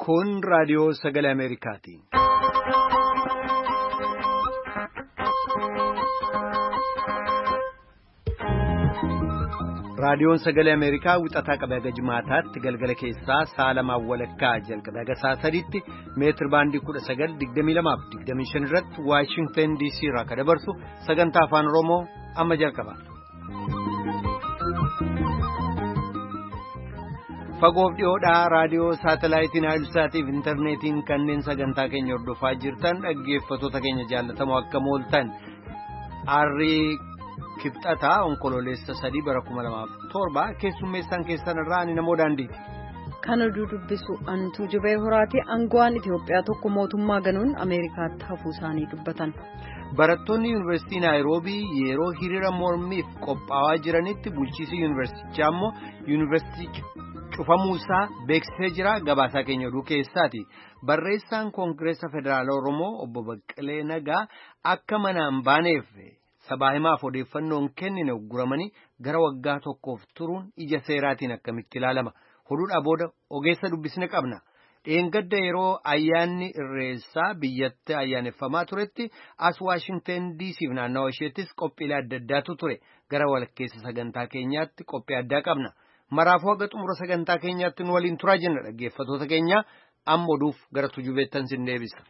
Kun raadiyoo sagalee Ameerikaati. Raadiyoon sagalee Ameerikaa wixataa qabee haga jimaataatti galgala keessaa sa'a lamaan walakkaa jalqabee haga sa'a sadiitti meetir baandii kudha sagal digdamii lamaaf digdamii shan irratti Waashingtan DC irraa kan dabarsu sagantaa afaan Oromoo amma jalqaba. Fagoof dhiyoodhaa raadiyoo saatalaayitiin Haayilsaatiif intarneetiin kanneen sagantaa keenya hordofaa jirtan dhaggeeffattoota keenya jaallatamoo akka mooltan aarrii kibxataa onkololeessa sadii bara kuma lamaaf torba keessummeessaan keessan irraa ani namoo daandiiti. Kan oduu dubbisu antuu jibee horaati aangoowwan Itoophiyaa tokko mootummaa ganuun Ameerikaatti hafuu isaanii dubbatan. Barattoonni yuunivarsiitii Naayiroobii yeroo hiriira mormiif qophaa'aa jiranitti bulchiisii yuunivarsiitichaa immoo yuunivarsiitichi cufamuusaa beeksisee jira gabaasaa keenya oduu keessaati. Barreessaan Koongireesa Federaala Oromoo obbo Baqqalee Nagaa akka manaan baaneef sabaa himaaf odeeffannoon kennine guramanii gara waggaa tokkoof turuun ija seeraatiin akkamitti ilaalama. Oduudhaa booda ogeessa dubbisne qabna. Dheengadda yeroo ayyaanni irreessaa biyyatti ayyaaneffamaa turetti as Waashingtan DC'f naannawa isheettis qophiilee adda addaatu ture. Gara walakkeessa sagantaa keenyaatti qophii addaa qabna. Maraafuu haga xumura sagantaa keenyaatti nu waliin turaa jenna dhaggeeffattoota keenya amma oduuf gara tujubeettan sin deebisa.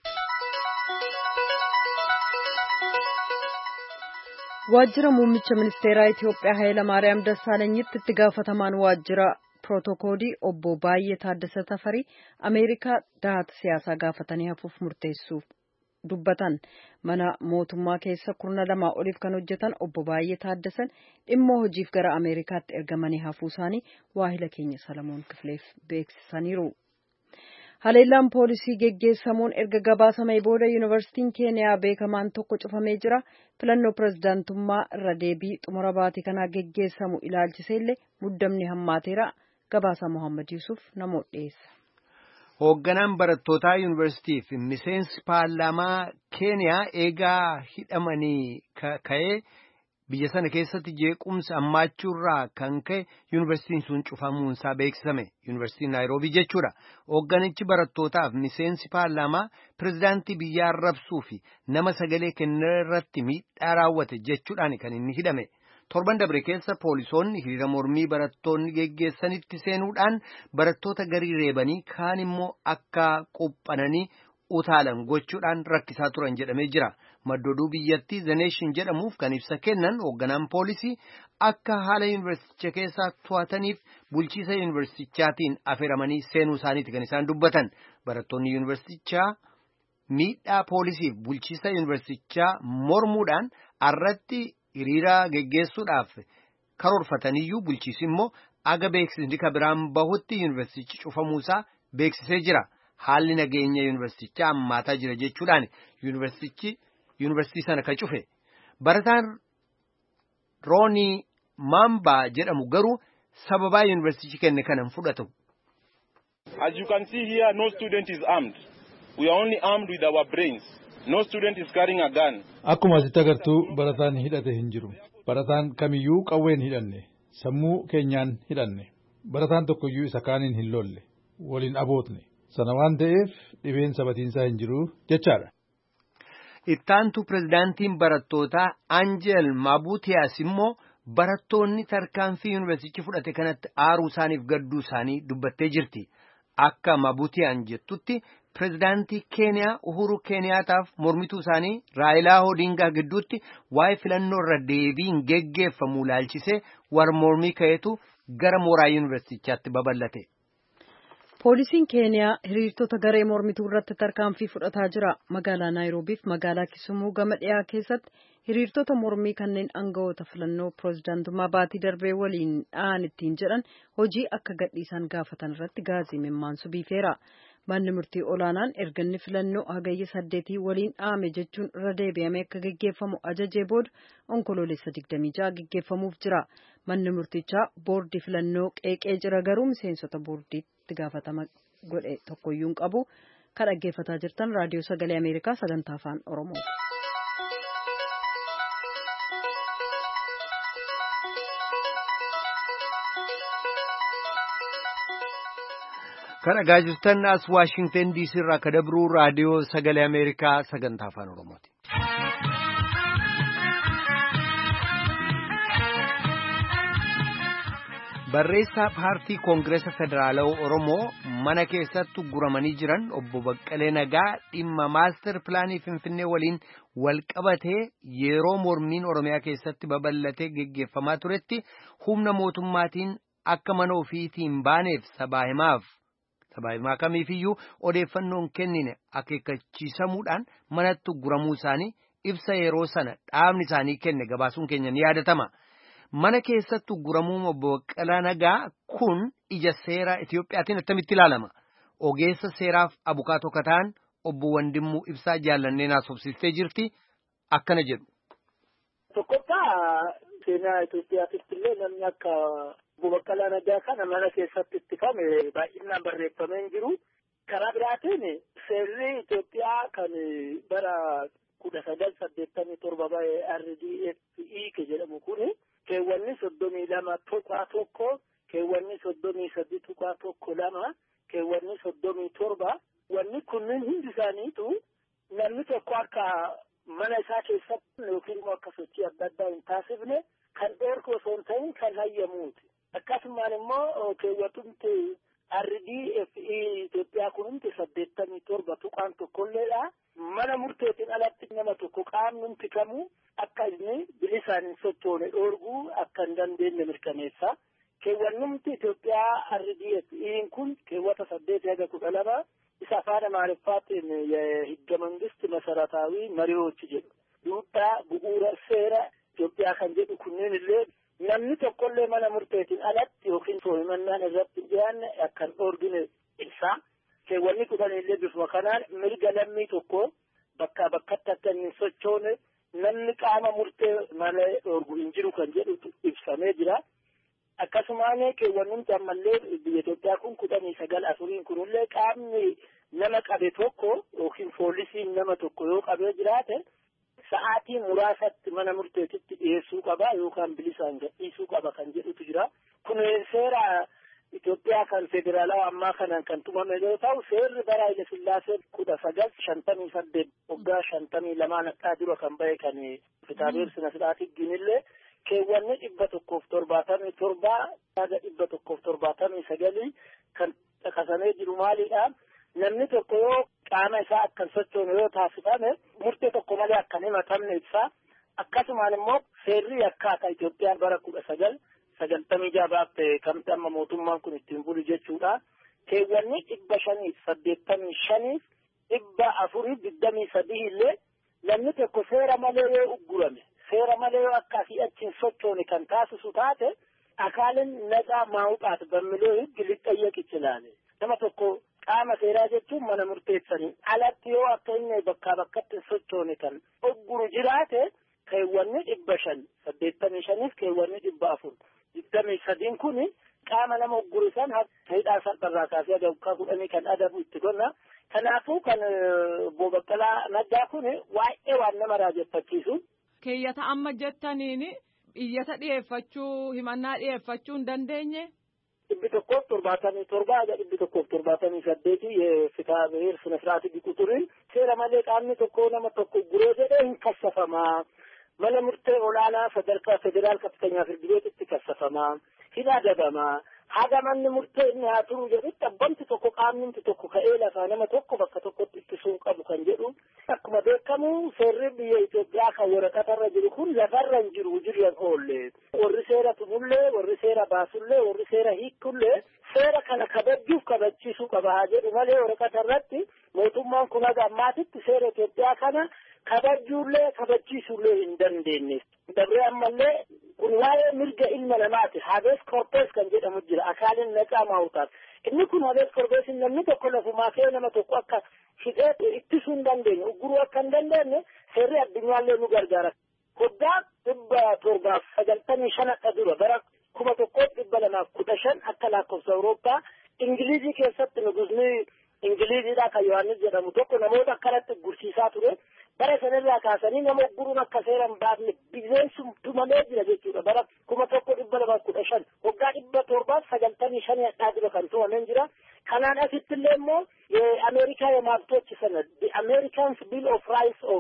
Waajjira muummicha ministeeraa Itoophiyaa Hayilamaariyaam Dassaalenyitti itti gaafatamaan waajjira pirootokoolii obbo Baay'ee Taaddasa Tafarii Ameerikaa dahata siyaasaa gaafatanii hafuuf murteessuuf dubbatan mana mootummaa keessa kurna lamaa oliif kan hojjetan obbo Baay'ee Taaddasan dhimma hojiif gara Ameerikaatti ergamanii hafuu isaanii waahila keenya Salamoon Kifileef beeksisaniiru. Haleellaan poolisii geggeessamuun erga gabaasamee booda yuunivarsiitiin keeniyaa beekamaan tokko cufamee jira. Filannoo pirezidaantummaa irra deebii xumura baatii kanaa geggeessamu ilaalchiseellee muddamni hammaateera. Gabaasa Mohaammed Yuusuf namoota dhiyeessa. Hoogganaan barattootaa yuunivarsiitii fi miseensi paarlaamaa keeniyaa eegaa hidhamanii ka'ee biyya sana keessatti jeequmsa hammaachuurraa kan ka'e yuunivarsiitiin sun cufamuunsaa beeksisame yuunivarsiitiin naayiroobii jechuudha hoogganichi barattootaaf miseensi paarlaamaa pirezidaantii biyyaa arrabsuu fi nama sagalee kennaa irratti miidhaa raawwate jechuudhaan kan inni hidhame torban dabre keessa poolisoonni hiriira mormii barattoonni geggeessanitti seenuudhaan barattoota garii reebanii kaan immoo akka quphananii utaalan gochuudhaan rakkisaa turan jedhamee jira. maddooduu biyyattii zeneeshin jedhamuuf kan ibsa kennan hoogganaan poolisii akka haala yuunivarsiiticha keessaa to'ataniif bulchiisa yuunivarsiitichaatiin affeeramanii seenuu isaaniiti kan isaan dubbatan barattoonni yuunivarsiitichaa miidhaa poolisiif bulchiisa yuunivarsiitichaa mormuudhaan irratti hiriira geggeessuudhaaf karoorfataniyyuu bulchiisi immoo aga beeksisni biraan bahutti yuunivarsiitichi cufamuusaa beeksisee jira haalli nageenya yuunivarsiitichaa hammaataa jira jechuudhaan yuunivarsiitichi. yuunivarsiitii sana kan cufe barataan roonii maambaa jedhamu garuu sababaa yuunivarsiitichi kenne kana hin fudhatu. As you can see here, no student is armed. We are only armed with our brains. No student is carrying a gun. Akkuma asitti agartuu barataan hidhate hin jiru. Barataan kamiyyuu qawween hidhanne. Sammuu keenyaan hidhanne. Barataan tokkoyyuu isa kaaniin hin lolle. Waliin abootne. Sana waan ta'eef dhibeen sabatiinsaa hin jiru jechaadha. Ittaantu pirezidaantiin barattootaa Anjel Maabutiyaas immoo barattoonni tarkaanfii yuunivarsiitichi fudhate kanatti aaruu isaaniif gadduu isaanii dubbattee jirti. Akka Maabutiyaan jettutti pirezidaantii Keeniyaa Uhuru Keeniyaataaf mormituu isaanii Raayilaa Odingaa gidduutti waa'ee filannoo irra deebiin geggeeffamu ilaalchisee war mormii ka'eetu gara mooraa yuunivarsiitichaatti babal'ate. Poolisiin Keeniyaa hiriirtota garee mormituu irratti tarkaanfii fudhataa jira. Magaalaa Naayiroobii fi magaalaa Kisumuu gama dhiyaa keessatti hiriirtota mormii kanneen aangawoota filannoo pirezidaantummaa baatii darbee waliin dha'an ittiin jedhan hojii akka gadhiisan gaafatan irratti gaazii mimmaansu biifeera. Manni murtii olaanaan erganni filannoo hagayya saddeetii waliin dha'ame jechuun irra deebi'amee akka geggeeffamu ajajee booda onkoloolessa 26 geggeeffamuuf jira. Manni murtichaa boordii filannoo qeeqee jira garuu miseensota boordiitti gaafatama godhe tokkoyyuu hin qabu. Kan dhaggeeffataa jirtan raadiyoo sagalee Ameerikaa sagantaa afaan Oromoo. Kan dhagaa jirtan as Waashingten DC irraa akka dabruu raadiyoo sagalee Ameerikaa sagantaa afaan Oromooti. Barreessaa paartii Koongireesa Federaalawaa Oromoo mana keessatti guramanii jiran obbo Baqqalee Nagaa dhimma maastar pilaanii Finfinnee waliin wal qabatee yeroo mormiin Oromiyaa keessatti babal'atee geggeeffamaa turetti humna mootummaatiin akka mana ofiitiin baaneef sabaa himaaf sabaa himaa kamiifiyyuu odeeffannoon kennine akeekkachiisamuudhaan manatti guramuu isaanii ibsa yeroo sana dhaabni isaanii kenne gabaasuun keenya ni yaadatama. Mana keessatti guramuu obbo Baqqalaa Nagaa kun ija seeraa Itiyoophiyaatiin attamitti ilaalama? Ogeessa seeraaf abukaatoo kataan obbo Wandimmuu Ibsaa jaallannee naasofsiistee jirti akkana jedhu. Tokkoffaa seenaa Itoophiyaatitti illee namni akka obbo Baqqalaa Nagaa kana mana keessatti ittifame baay'inaan barreeffamee hin jiru. Karaa biraatiin seerri Itoophiyaa kan bara kudha sagal saddeettamii torba ba'e RDFE jedhamu kuni keewwanni soddomii lama tuqaa tokko keewwanni soddomii sadi tuqaa tokko lama keewwanni soddomii torba wanni kunniin hundi isaaniitu namni tokko akka mana isaa keessatti yookiin immoo akka sochii adda addaa hin taasifne kan dheerku osoo hin ta'in kan hayyamuuti akkasumaan immoo keewwatumti RDFE Itoophiyaa kun hundi saddeettamii torba tuqaan tokkolleedha mana murteetiin alatti nama tokko qaamni hundi kamuu akka inni bilisaan hin sochoone dhoorguu akka hin dandeenye mirkaneessa. Keewwannumti Itoophiyaa RDFE'n kun keewwata saddeet haga kudha lama isa afaan Amaariffaatiin higga mangisti masarataawi mariiwoochi jedhu. Duudhaa bu'uura seera Itoophiyaa kan jedhu kunneen illee namni tokkollee mana murteetiin alatti yookiin himannaan irratti hin dhiyaanne akka hin dhoorgine ibsa. Keewwanni kudhan illee bifuma kanaan mirga lammii tokko bakkaa bakkatti akka inni hin sochoone namni qaama murtee malee dhoorgu hin jiru kan jedhu ibsamee jira. Akkasumaan keewwannumti ammallee biyya Itoophiyaa kun kudhanii sagal afuriin kunillee qaamni nama qabe tokko yookiin poolisiin nama tokko yoo qabee jiraate sa'aatii muraasatti mana murteetitti dhiyeessuu qaba yookaan bilisaan gadhiisuu qaba kan jedhutu jira. Kun seera Itoophiyaa kan federaalawaa ammaa kanaan kan tumame yoo ta'u seerri bara Haile Sillaasee kudha sagal shantamii saddeet waggaa shantamii lamaan akka dura kan bahe kan kitaabeer sina sidhaatiggiin illee keewwanni dhibba tokkoof torbaatamii torbaa haga dhibba tokkoof torbaatamii sagalii kan caqasamee jiru maalidha namni tokko yoo qaama isaa akkan sochoone yoo taasifame murtee tokko malee akkan himatamne ibsa akkasumaan immoo seerri akkaataa Itoophiyaan bara kudha sagal sagaltamii jaabaaf kamti amma mootummaan kun ittiin bulu jechuudha. Keewwanni dhibba shaniif saddeettamii shaniif dhibba afuriif digdamii sadii illee namni tokko seera malee yoo uggurame seera malee yoo akka asii achiin sochoone kan taasisu taate akaalin naqaa maawuxaat bammilee higgi lixxayyeq ichilaale. Nama tokko qaama seeraa jechuun mana murteessanii alatti yoo akka inni bakkaa bakkatti sochoone kan ugguru jiraate keewwanni dhibba shan saddeettamii shaniif keewwanni dhibba afur digdamii sadiin kun qaama nama ugguru san hidhaa salpharraa kaasee waggaa kudhanii kan adabu itti gonna kanaafuu kan obbo Baqqalaa Naggaa kun waa'ee waan nama raajeffachiisu. Keeyyata amma jettaniin iyyata dhiyeeffachuu himannaa dhiyeeffachuu hin dandeenye. dhibbi tokkoof torbaatamii torba haga dhibbi tokkoof torbaatamii saddeeti የፍትሐ ብሔር ስነ ስርዓት ቢቁጥርን seera malee qaamni tokko nama tokko guree jedhee hin kassafamaa mana murtee olaanaa sadarkaa federaal kaftanyaa firdi beetitti kassafamaa hin adabamaa haga manni murtee inni haa turu jedhutti abbamti tokko qaamni tokko ka'ee lafaa nama tokko bakka tokkotti ittisuu qabu kan jedhu akkuma beekamu seerri biyya Itoophiyaa kan waraqatarra jiru kun lafarra hin jiru jiryan oolle warri seera tumullee warri seera baasullee warri seera hiikullee seera kana kabajuuf kabachiisuu qaba haa jedhu malee waraqatarratti mootummaan kun haga ammaatitti seera Itoophiyaa kana kabajuullee kabachiisuullee hin dandeenye. Dabree ammallee kun waa'ee mirga ilma namaati. Habees korpees kan jedhamu jira. Akaalin naqaa maawutaaf. Inni kun habees korpeesin namni tokko lafumaa kee nama tokko akka hidhee ittisuu hin dandeenye. Ugguruu akka hin dandeenye seerri addunyaallee nu gargaara. Waggaa dhibba torbaaf sagaltamii shan akka dura bara kuma tokkoof dhibba lamaaf kudha shan akka lakkoofsa Awurooppaa Ingilizii keessatti nugusni Ingiliziidhaa kan Yohaannis jedhamu tokko namoota akkanatti gursiisaa ture. bara sanarraa kaasanii nama ugguruun akka seera hin baafne bineensum tumamee jira jechuudha bara kuma tokko dhibba lama kudha shan waggaa dhibba torbaaf sagaltamii shanii hadhaa dura kan tumameen jira kanaan asitti Women's Bill of Rights of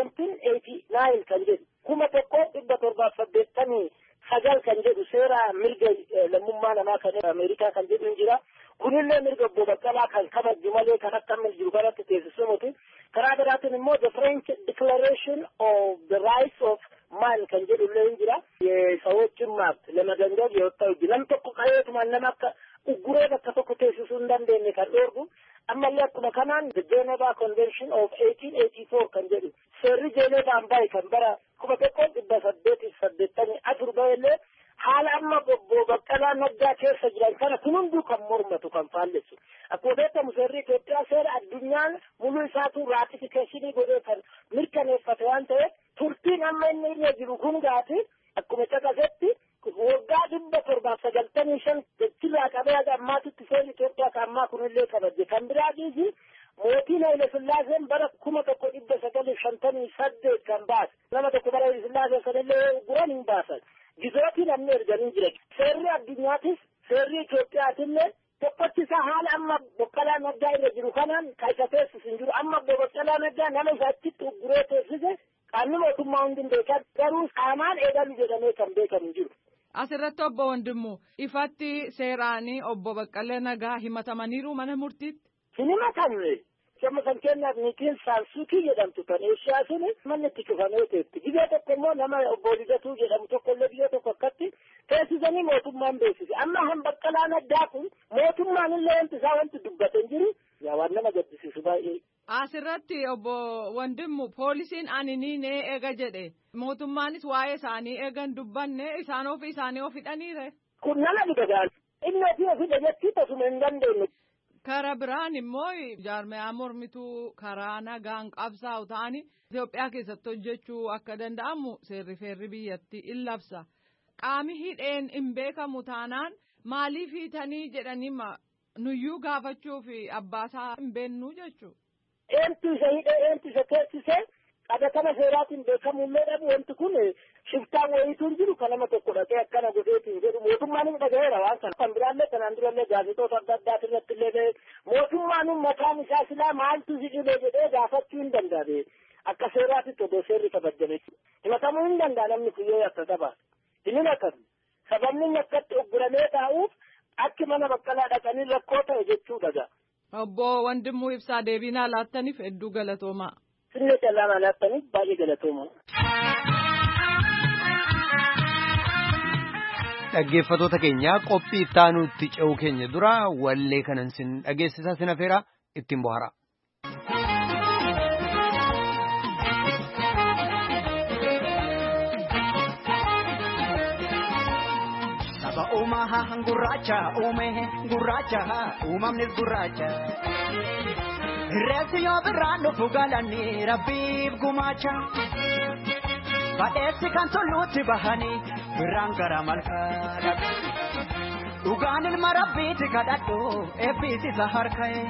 1789 kan jedhu kuma tokko dhibba torbaaf saddeettamii sagal kan jedhu seera mirga lammummaa namaa kan Ameerikaa kan jedhu jira. Kunillee mirga obbo Baqqalaa kan kabaju malee kan akka amma jiru kanatti teessisumuti. Karaa biraatiin immoo the French Declaration of the Rights of Man kan jedhu illee jira. Sawoችን መብት ለመገንዘብ የወጣው እጅ nam tokko qabeetuma nama akka ugguree bakka tokko teessisuu hin dandeenye kan dhoorgu ammallee akkuma kanaan the Geneva Convention of 1884 kan jedhu seerri Jeenevaan bahe kan bara kuma tokko dhibba saddeetiif saddeettamii afur bahillee haala amma obbo Baqqalaa Naggaa keessa jiran kana kun hunduu kan mormatu kan faallessu. Akkuma beekamu seerri Itoophiyaa seera addunyaan muluu isaatu raatifikeeshinii godhee kan mirkaneeffate waan ta'eef turtiin amma inni irra jiru kun gaati akkuma caqasetti waggaa dhibba torbaaf sagaltamii shan jechirraa qabee haga ammaatitti seerri Itoophiyaa kan ammaa kunillee kabaje kan biraa dhiisi mootiin Haile Sillaaseen bara kuma tokko dhibba sagalii shantamii saddeet kan baase nama tokko bara Haile Sillaaseen sanillee guran hin baasan gizootii namni erganii jira seerri addunyaatis seerri Itoophiyaatillee tokkochi isaa haala amma Baqqalaa Naggaa irra jiru kanaan kan isa teessisu hin jiru amma Baqqalaa Naggaa nama isa achitti ugguree teessise qaamni mootummaa hundi hin beekan garuu qaamaan eegalu jedhamee kan beekamu hin jiru. Asirratti obbo Wandimmu ifatti seeraanii obbo Baqqalee Nagaa himatamaniiru mana murtiitti. Hin himatamne. Amma kan keenyaaf niitiin saansuukii jedhamtu kan eeshiyaa sun manni itti cufamee teetti. Biyya tokko immoo nama obbo Lidatuu jedhamu tokko illee biyya tokko akkatti teessisanii mootummaan beeksise. Amma han Baqqalaa Naggaa kun mootummaan illee wanti isaa wanti dubbate hin jiru. Yaa waan nama gaddisiisu baay'ee. Asirratti obbo Wandimmu poolisiin ani ni nee eega jedhe mootummaanis waa'ee isaanii eegan dubbanne isaan ofii isaanii of hidhaniire. Kun nama dhibagaan inni ofii ofii dhageettii tasuma hin dandeenye. Kara biraan immoo jaarmiyaa mormituu karaa nagaan qabsaa'u ta'anii Itoophiyaa keessatti hojjechuu akka danda'amu seerri feerri biyyatti in labsa. Qaami hidheen hin beekamu taanaan maaliif hiitanii jedhanii nuyyuu gaafachuu fi abbaasaa hin beennuu jechuudha. eentu isa hidhee eentu isa teessisee qabatama seeraatiin beekamullee dhabu wanti kun shiftaan wayituun jiru kan nama tokko dhaqee akkana godheetiin jedhu mootummaan hin dhagaheera waan kana kan biraallee kanaan durallee gaazexoota adda addaati irratti illee ba'e mootummaan mataan isaa silaa maaltu si dhibee jedhee gaafachuu hin danda'a akka seeraatitti odoo seerri kabajjame himatamuu hin danda'a namni kun yoo akka qaba hin himatamu sababni inni akkatti ogguramee taa'uuf akki mana baqqalaa dhaqanii rakkoo ta'e jechuu dhaga. Obbo Wandimuu Ibsaa deebinaa laattaniif hedduu galatoomaa. Sirna callaa laattaniif baay'ee galatoomaa. Dhaggeeffatoota keenya qophii ittaanuutti ce'uu keenya dura wallee kanan sin dhageessisaa sin afeera ittiin bohara. Saba uumaa gurraacha uume gurraacha uumamnis gurraacha. Reessi yoo birraan dhufu galanii rabbiif gumaacha. Badheessi kan tolluutti bahanii birraan gara malkaadha. Dhugaan ilma rabbiiti kadhadhu eebbiis isa harka'e.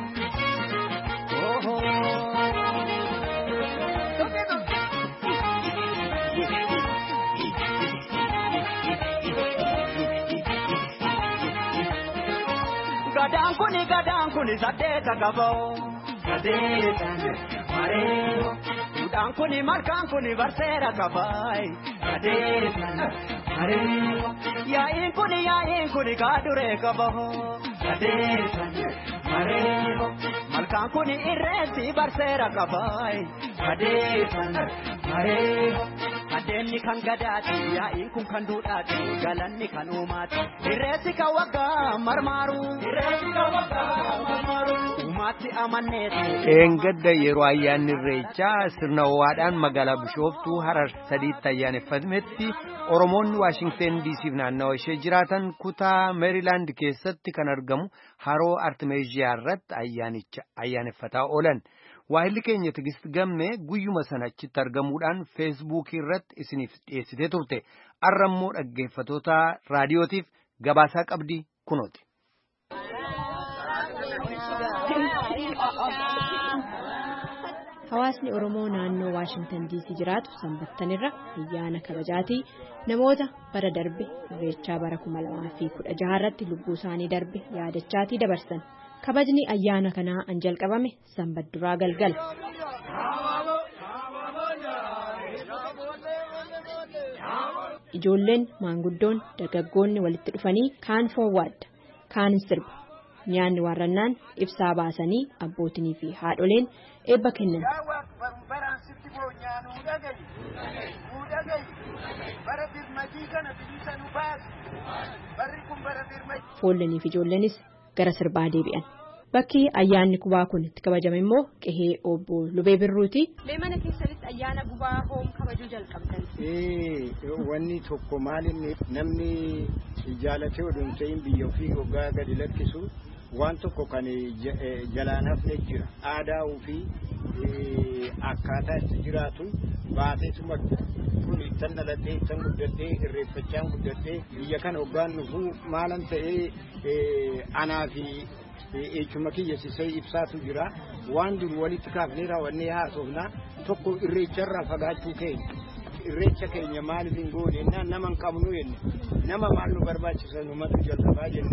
Gadaan kuni gadaan kuni saddeeta qaboo. Sadeetan mareeyo. Duudhaan kuni malkaan kuni barseera qabaay. Sadeetan mareeyo. Yaa'iin kuni yaa'iin kuni kaaduree qaboo. Sadeetan mareeyo. Malkaan kuni irreessi barseera qabaay. Sadeetan mareeyo. Adeemni kan gadaati yaa'iin kun kan duudhaati galanni kan uumaati. Irreessi kan waggaa marmaaru. Irreessi kan waggaa marmaaru. Uumaatti amanneeti. Dheengadda yeroo ayyaanni irreechaa sirna ho'aadhaan magaalaa Bishooftuu Harar sadiitti ayyaaneffametti Oromoonni Waashingteen diisiif naannawa ishee jiraatan kutaa Meerilaand keessatti kan argamu haroo Artimeeziyaa irratti ayyaanicha ayyaaneffataa oolan. Waahilli keenya Tigist Gammee guyyuma sana achitti argamuudhaan feesbuukii irratti isiniif dhiyeessitee turte. Har'a immoo dhaggeeffatoota raadiyootiif gabaasaa qabdi kunooti. Hawaasni Oromoo naannoo Waashingtan diisii jiraatu sanbattanirra ayyaana kabajaatii namoota bara darbe irreechaa bara kuma lamaa fi kudha jaha irratti lubbuu isaanii darbe yaadachaatii dabarsan kabajni ayyaana kanaa an jalqabame sanbat duraa galgala. Ijoolleen maanguddoon dargaggoonni walitti dhufanii kaan foowwaadda kaan sirba nyaanni waarrannaan ibsaa baasanii abbootinii fi haadholeen eebba kennan. Foollanii fi ijoolleenis gara sirbaa deebi'an. Bakki ayyaanni gubaa kun itti kabajame immoo qehee obbo Lubee Birruuti. Mana keessanitti ayyaana gubaa hoom kabajuu jalqabdan. Wanni tokko maalinni namni jaalatee oduun ta'in biyya ofii hoggaa gadi lakkisu waan tokko kan jalaan hafne jira. Aadaa ofii akkaataa itti jiraatu baateetuma kun ittan dhaladhee ittan guddadhee irreeffachaan guddadhee biyya kana hoggaan dhufuu maalan ta'ee anaa fi echuma kiyya sisee ibsaatu jira waan dur walitti kaafnee raawwannee haasofna tokko irreecharraa fagaachuu keenya irreecha keenya maaliif hin goone jennaan nama hin qabnu jenne nama maal nu barbaachisa numatu jalqabaa jenne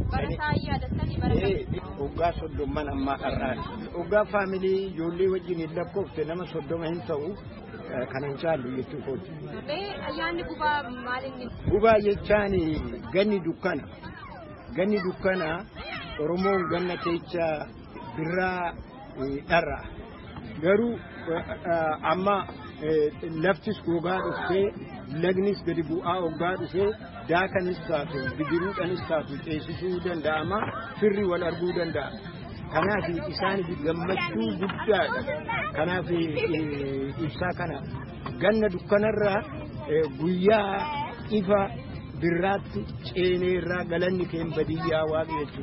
hoggaa soddomman ammaa har'aati hoggaa faamilii ijoollee wajjin hin lakkoofte nama soddoma hin ta'u kanan caallu jechuu kooti. Ayyaanni gubaa maalinni? Gubaa jechaan ganni dukkana ganni dukkana oromoon ganna keessa birraa dharra garuu amma laftis gogaa dhuftee lagnis gadi bu'aa hoggaa dhufee daakanis taatu bidiruudhanis taatu ceesisuu danda'ama firri wal arguu danda'a. Kanaaf isaaniif gammachuu guddaadha. Kanaaf ibsaa kana ganna dukkanarraa guyyaa ifa birraatti ceenee irraa galanni keen badiyyaa waaqa jechuu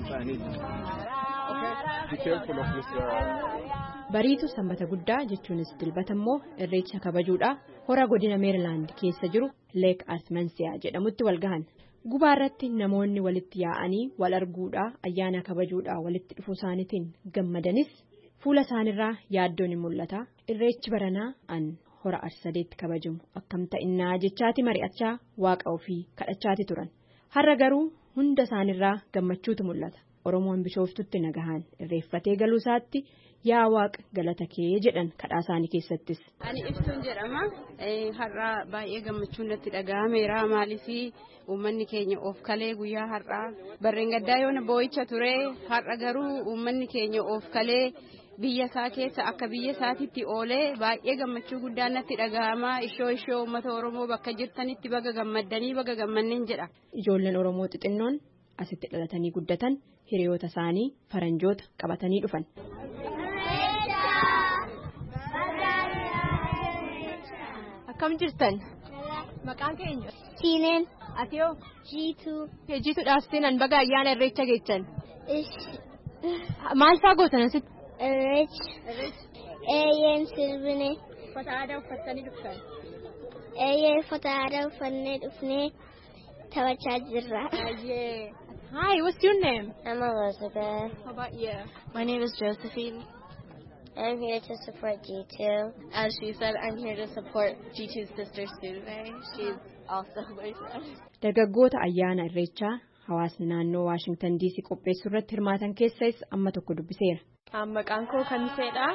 isaaniiti. Bariitu sanbata guddaa jechuunis dilbata immoo irreecha kabajuudha hora godina meerilaand keessa jiru leek artimansiyaa jedhamutti wal gahan. Gubaa irratti namoonni walitti yaa'anii wal arguudhaa ayyaana kabajuudhaa walitti dhufuu isaaniitiin gammadanis fuula isaaniirraa yaaddoon ni mul'ata. Irreechi baranaa an hora arsadeetti kabajamu akkam ta'innaa jechaati mari'achaa waaqa ofii kadhachaati turan. Har'a garuu hunda isaaniirraa gammachuutu mul'ata. Oromoon bishooftutti nagahaan irreeffatee galuu isaatti yaa waaqa galata kee jedhan kadhaa isaanii keessattis. Ani ibsuun jedhama. Har'a baay'ee gammachuun natti dhaga'ameera. Maaliif uummanni keenya of kalee guyyaa har'aa barreen gaddaa yoona boo'icha ture har'a garuu uummanni keenya of kalee biyya isaa keessa akka biyya isaatitti oolee baay'ee gammachuu guddaan natti dhaga'ama. Ishoo ishoo uummata Oromoo bakka jirtanitti baga gammaddanii baga gammanneen jedha. Ijoolleen Oromoo xixinnoon asitti dhalatanii guddatan hiriyoota isaanii faranjoota qabatanii dhufan. Akkam jirtan? Maqaan keenya? Siineen. Atiyoo? Jiituu. Jiituudhaaf seenan baga ayyaana irreecha geechan. Maal fa'aa gootan asitti? Irreecha. Eeyyeen sirbine. Uffata aadaa uffattanii dhuftan. Eeyyee uffata aadaa uffannee dhufnee taphachaa jirra. Hi, what's your name? I'm Elizabeth. How about you? My name is Josephine. I'm here to support G2. As she said, I'm here to support G2's sister Suve. She's also my friend. Dargaggoota ayyaana irreechaa hawaasni naannoo Waashingtan DC qopheessuu irratti hirmaatan keessas amma tokko dubbiseera. Maqaan koo Kamiseedha.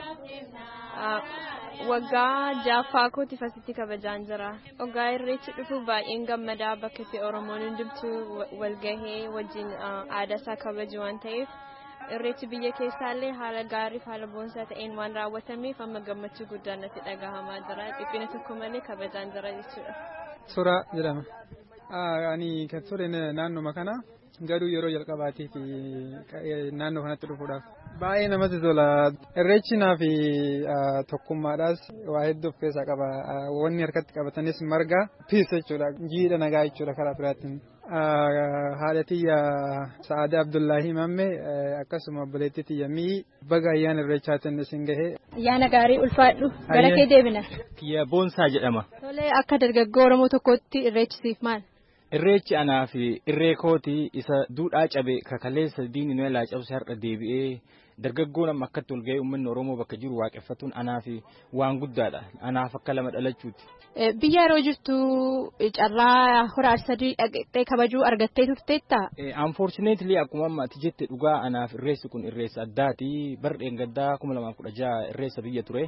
Waggaa jaaffaa kootiif asitti kabajaan jira. Waggaa irreechi dhufu baay'een gammadaa bakka itti Oromoon hundumtuu walgahee wajjin aadaa isaa kabaju waan ta'eef irreechi biyya keessaallee haala gaarii fi haala boonsaa ta'een waan raawwatameef amma gammachuu guddaan natti dhagahamaa jira. Dhiphina tokko malee kabajaan jira jechuudha. Suuraa jedhama. Ani kan ture naannoma kana garuu yeroo jalqabaatiif naannoo kanatti dhufuudhaaf. Baay'ee namatti tola. Irreechi naaf tokkummaadhaas waa hedduu of keessaa qaba. Wanni harkatti qabatanis marga piis jechuudha. Jiidha nagaa jechuudha karaa biraatiin. Haadha tiyya Sa'aadaa Abdullaahi Mamme akkasuma obboleettii tiyya Mii baga ayyaana irreechaatiin isin gahee. Ayyaana gaarii ulfaadhu gara kee deebina. Kiyya Boonsaa jedhama. Tolee akka dargaggoo Oromoo tokkootti irreechisiif maal? Irreechi anaa fi irree kooti isa duudhaa cabe kakaleessa diinni nu ilaa cabse har'a deebi'ee dargaggoon amma akkatti ol ga'ee uummanni Oromoo bakka jiru waaqeffatuun anaa fi waan guddaadha. Anaaf akka lama dhalachuuti. Biyya yeroo jirtu carraa hora arsadii dhaqxee kabajuu argattee turteetta? Unfortunately akkuma amma ati jette dhugaa anaaf irreessi kun irreessa addaati. Bardeen gaddaa kuma lamaaf kudha jaha irreessa biyya ture.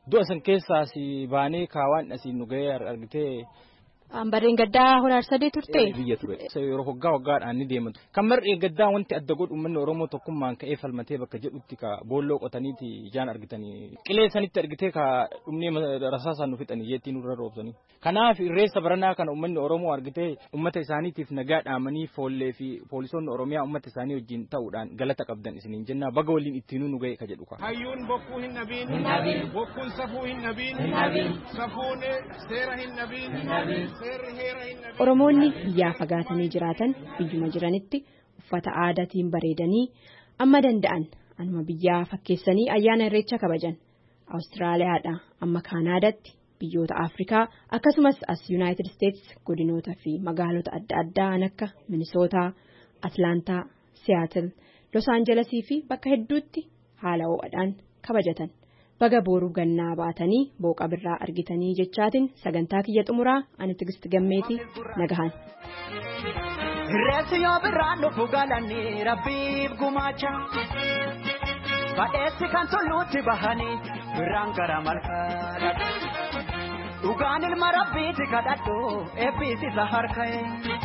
du'a san keessaas baanee kaawaan asiin nu gahee argitee Barreen gaddaa horaar sadee turte. biyya ture. Yeroo waggaa waggaadhaan ni deematu. Kan mar'ee gaddaa wanti adda godhu uummanni Oromoo tokkummaan ka'ee falmatee bakka jedhutti ka boolloo qotaniiti ijaan argitanii. Qilee sanitti argitee ka dhumnee rasaasaan nu fixanii jeettii nurra roobsanii. Kanaaf irreessa baranaa kana uummanni Oromoo argitee uummata isaaniitiif nagaa dhaamanii foollee fi poolisoonni Oromiyaa uummata isaanii wajjin ta'uudhaan galata qabdan isiniin jenna baga waliin ittiinuu nu ga'e ka jedhu ka. Hayyuun bokkuu hin dhabiin. Bokkuun safuu hin dhabiin. Safuun seera hin dhabiin. Oromoonni biyyaa fagaatanii jiraatan biyyuma jiranitti uffata aadaatiin bareedanii amma danda'an anuma biyyaa fakkeessanii ayyaana irreecha kabajan Awustiraaliyaadha amma Kaanaadaatti biyyoota Afrikaa akkasumas as Yuunaayitid Isteetsi godinoota fi magaalota adda addaa akka Minisootaa, Atlaantaa, Siyaatil, Los Aanjelesii fi bakka hedduutti haala ho'aadhaan kabajatan. baga booruu gannaa baatanii booqa birraa argitanii jechaatiin sagantaa kiyya xumuraa ani tigisti gammeetii nagahan. Reessi yoo birraan dhufu galanii rabbiif gumaacha. Badheessi kan tulluutti bahanii birraan gara malkaadha. Dhugaan ilma rabbiiti kadhadhu eebbisiisa harka'e.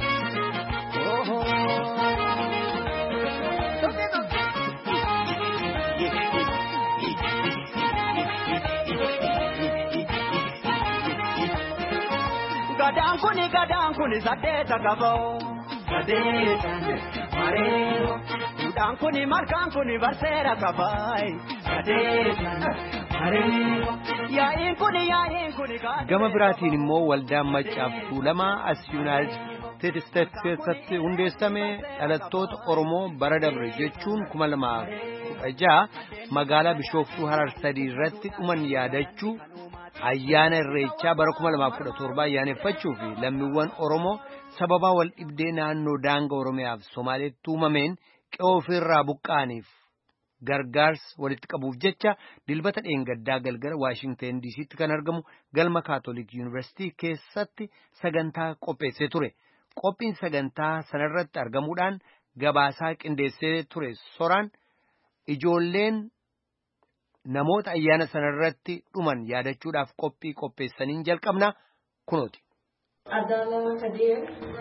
Gadaan kuni gadaan kuni saddeeta qaboo. Sadeetan mareero. Duudhaan kuni malkaan kuni barseera qabaayi. Sadeetan mareero. Yaa'iin kuni yaa'iin kuni kaadhee. Gama biraatiin immoo waldaan maccaaf tuulamaa as Yuunaayitid Isteetsi keessatti hundeessame dhalattoota Oromoo bara dabre jechuun kuma lamaaf kudha jaha magaalaa Bishooftuu Harar sadii irratti dhuman yaadachuu ayyaana irreechaa bara kuma lamaaf kudha torba ayyaaneffachuu fi lammiiwwan Oromoo sababaa wal dhibdee naannoo daanga Oromiyaaf Somaaleetti uumameen qe'oo ofirraa buqqa'aniif gargaarsa walitti qabuuf jecha dilbata dheengaddaa galgala Waashingteen diisiitti kan argamu galma kaatolik yuunivarsiitii keessatti sagantaa qopheessee ture. Qophiin sagantaa sanarratti argamuudhaan gabaasaa qindeessee ture soraan ijoolleen namoota ayyaana sanarratti dhuman yaadachuudhaaf qophii qopheessaniin jalqabna kunooti. Abdallah Kadir,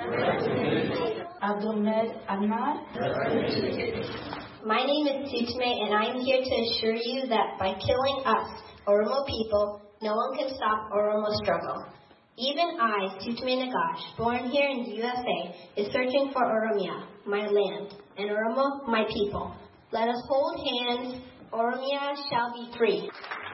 Abdulmed Ahmad. My name is Tutme, and I am here to assure you that by killing us, Oromo people, no one can stop Oromo struggle. Even I, Tutme Nagash, born here in the USA, is searching for Oromia, my land, and Oromo, my people. Let us hold hands. Oromia shall be free.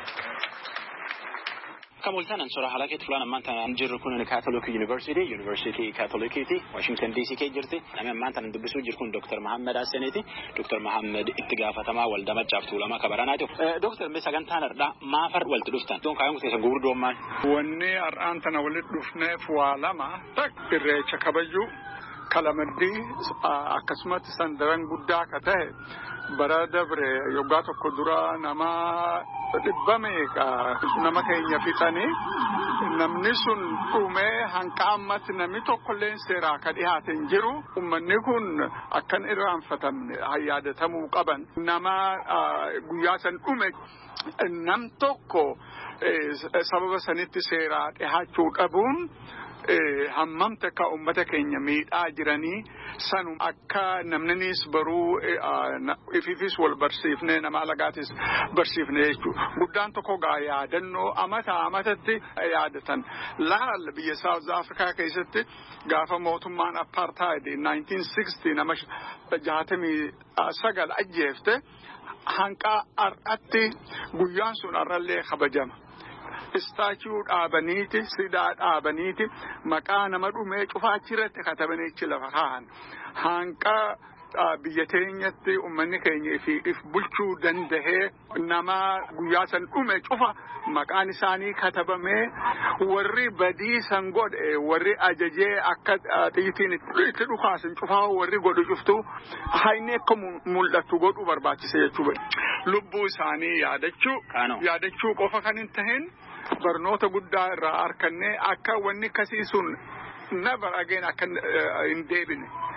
Kamultaan ansora halakeetti fulaan ammaan tanaan jirru kun Catholic University, University Catholiciiti, Washington DC kee jirti. Namni ammaan tanaan dubbisuu jiru kun Dr. Mahammed Hassaniiti. Dr. Mahammed itti gaafatamaa waldaa maccaaf tuulamaa kabaranaati. Dr. Mee sagantaan har'aa maafar walitti dhuftan? Don kaayyoon keessan gurguddoo maal? Wanni har'aan tana walitti dhufneef waa lama tak irreecha kabajuu kalamaddii akkasumatti sandaran guddaa akka ta'e bara dabre yoggaa tokko dura nama dhibba meeqa nama keenya fixanii namni sun dhumee hanqa ammatti namni tokkollee seeraa akka dhiyaate hin jiru ummanni kun akkan irraanfatamne yaadatamuu qaban nama guyyaa san dhume nam tokko sababa sanitti seeraa dhihaachuu dhabuun hammamte akka ummata keenya miidhaa jiranii sanum akka namninis baruu ififis wal barsiifne nama alagaatis barsiifne jechuudha. Guddaan tokko gaa yaadannoo amata amatatti yaadatan. Laal biyya South Afrikaa keessatti gaafa mootummaan apartheid 1960 nama jaatamii sagal ajjeefte hanqa har'atti guyyaan sun har'allee kabajama. istaachuu dhaabaniiti sidaa dhaabaniiti maqaa nama dhumee cufaachi irratti katabaniichi lafa kaahan hanqa biyya teenyatti ummanni keenya if bulchuu dandahee nama guyyaa san dhume cufa maqaan isaanii katabamee warri badii san godhe warri ajajee akka xiyyitiin itti dhukaasan cufaa warri godhu cuftu hayni akka mul'attu godhu barbaachise jechuudha. Lubbuu isaanii yaadachuu yaadachuu qofa kan hin tahin barnoota guddaa irraa arkannee akka wanni akkasii sun never again akka hin deebine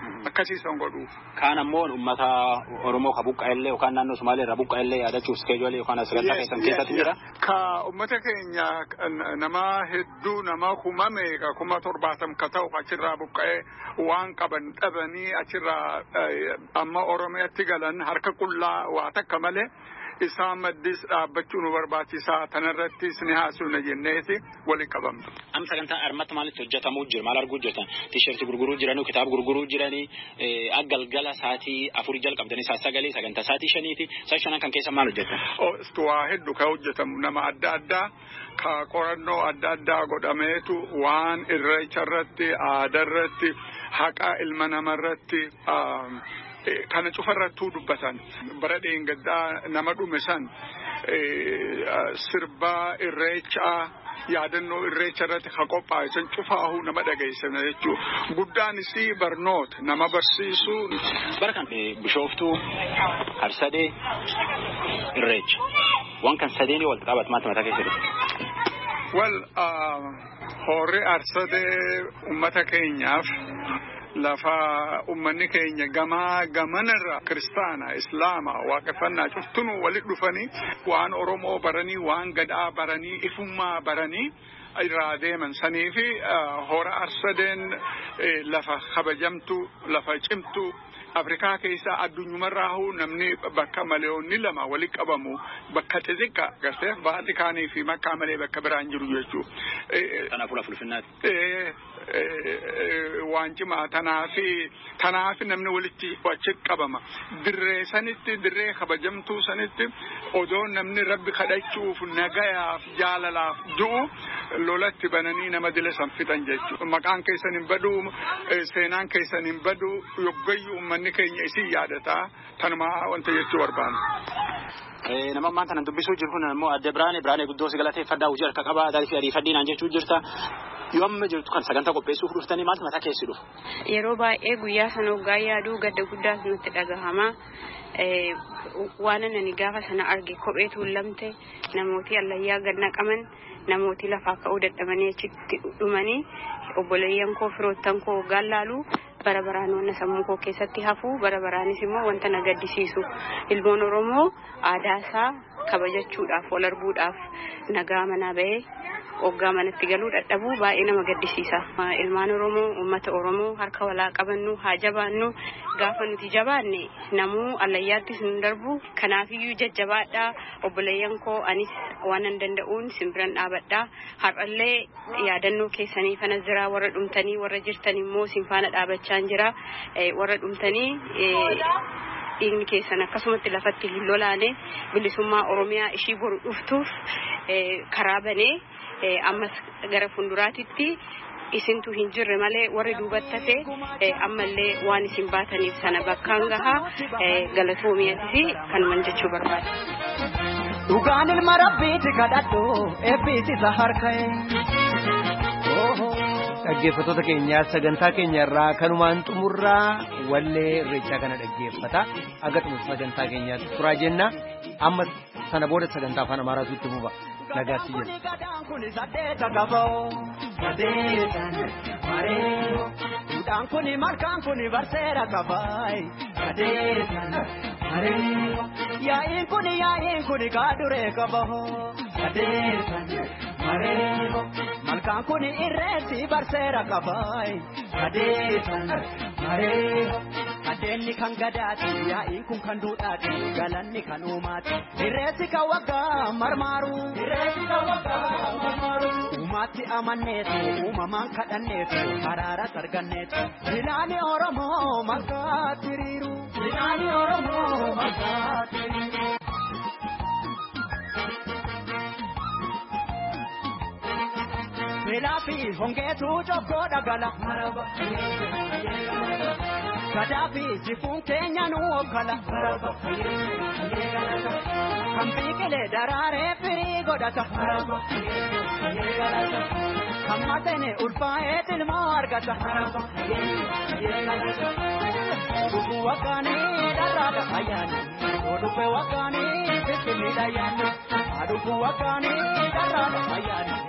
akkasiisan godhuuf. Kaan ammoo uummata Oromoo ka buqqa'ellee yookaan naannoo Sumaalee irraa buqqa'ellee yaadachuuf iskeejuwalee yookaan sagantaa keessan keessatti jira. Ka uummata keenya nama hedduu nama kumame ka kuma torbaatam ka ta'u achirraa buqqa'ee waan qaban dhabanii achirraa amma Oromiyaatti galan harka qullaa waa takka malee. isaan maddis dhaabbachuu nu barbaachisaa tanarrattis ni haasofna jenneeti waliin qabamna. Amma sagantaa armatti maalitti hojjetamuu jira maal arguu jirtan tiishartii gurguruu jiranii kitaaba gurguruu jiranii galgala sa'aatii afurii jalqabdanii saa sagalee sagantaa sa'aatii shaniiti saa shanan kan keessa maal hojjetan. Waa hedduu kan hojjetamu nama adda addaa ka qorannoo adda addaa godhameetu waan irreecha irratti aadaa irratti haqa ilma namarratti. kana cufarrattuu dubbatan bara dheengaddaa nama dhume san sirbaa irreechaa yaadannoo irreecha irratti ka qophaa'e san cufaahu nama dhageessana jechuu guddaanis barnoota nama barsiisuu. Bara kan bishooftuu harsadee irreecha waan kan sadeenii walitti qabatu maaltu mataa keessa dhufe. Wal hoorri harsadee uummata keenyaaf. lafa ummanni keenya gamaa gamanarra kiristaana islaama waaqeffannaa cuftunuu walit dhufanii waan oromoo baranii waan gadaa baranii ifummaa baranii irraa deeman sanii fi hora arsadeen lafa kabajamtu lafa cimtu afrikaa keessaa addunyumarraahu namni bakka maleeyoonni lama walitti qabamu bakka xixiqqa gartee vaatikaanii fi makkaa malee bakka biraan jiru jechuu. Kanaafuu lafa ulfinnaati. waan cimaa tanaafi tanaafi namni walitti achi qabama dirree sanitti dirree kabajamtuu sanitti odoo namni rabbi kadhachuuf nagayaaf jaalalaaf du'u lolatti bananii nama dila san fixan jechuudha maqaan keessan hin badu seenaan keessan hin badu yoggayyuu uummanni keenya isin yaadataa tanuma wanta jechuu barbaanna. nama ammaan kana dubbisuu jiru kun immoo adde biraane biraane guddoo si galateeffadhaa hojii harka qabaa adarii fi ariifadhiinaan jechuu jirta yoo amma jirtu kan sagantaa qopheessuuf dhuftanii maaltu mataa keessi dhufu. Yeroo baay'ee guyyaa sana hoggaa yaaduu gadda guddaa nutti dhagahama. Waan ani gaafa sana arge kophee tuulamte namooti allayyaa ganna qaban namooti lafaa ka'uu dadhabanii achitti dhumanii obboleeyyan koo firoottan koo hoggaan laalu bara baraan wanna sammuu koo keessatti hafu bara baraanis immoo wanta na gaddisiisu ilmoon oromoo aadaa isaa kabajachuudhaaf wal arguudhaaf nagaa manaa ba'ee hoggaa manatti galuu dadhabuu baay'ee nama gaddisiisa ilmaan oromoo ummata oromoo harka walaa qabannu haa jabaannu gaafa nuti jabaanne namuu allayyaattis nu darbu kanaafiyyuu jajjabaadhaa obboleeyyan koo anis waan an danda'uun simbiran dhaabadhaa har'allee yaadannoo keessanii fana jira warra dhumtanii warra jirtan immoo simfaana dhaabachaan jira warra dhumtanii dhiigni keessan akkasumatti lafatti hin lolaane bilisummaa oromiyaa ishii boru dhuftuuf karaa banee ammas gara fuulduraatitti isintu hin jirre malee warri duubattate ammallee waan isin baataniif sana bakkaan gahaa galatoomiyaatti kanuman jechuu barbaada. Dhugaan ilma rabbiiti kadhadhu eebbisiisa harka'e. Dhaggeeffattoota keenyaa sagantaa keenya irraa kanumaan xumurraa wallee irreechaa kana dhaggeeffata. Aga xumura sagantaa keenyaatti turaa jenna. Amma sana booda sagantaa afaan Amaaraatu itti fufa. Nagaatti jenna. Duudhaan kuni malkaan kuni barseera kabaay. Kadeetan mareeyo. Yaa'iin kuni yaa'iin kuni kaaduree kabaho. Kadeetan mareeyo. Malkaan kuni irreessi barseera kabaay. Kadeetan mareeyo. Kadeenni kan gadaati yaa'iin kun kan duudhaati galanni kan uumaati. Irreessi kan waggaa marmaaru. Irreessi kan waggaa marmaaru. Uumaatti amanneetu uumamaan kadhanneetu haraara sarganneetu. Bilaani Oromoo malkaatti hiriiru. Bilaani Oromoo malkaatti hiriiru. Beelaa fi hongeetu jokkoo dhagala. Gadaa fi jifuun keenya nu okkala. Kan biqilee daraaree firii godhata. Kan matene ulfaa'ee tilmoo argata. Dhuguu waggaanii dharraadha ayyaani. Dhuguu waggaanii finfinniidha ayyaani. Dhuguu waggaanii dharraadha ayyaani.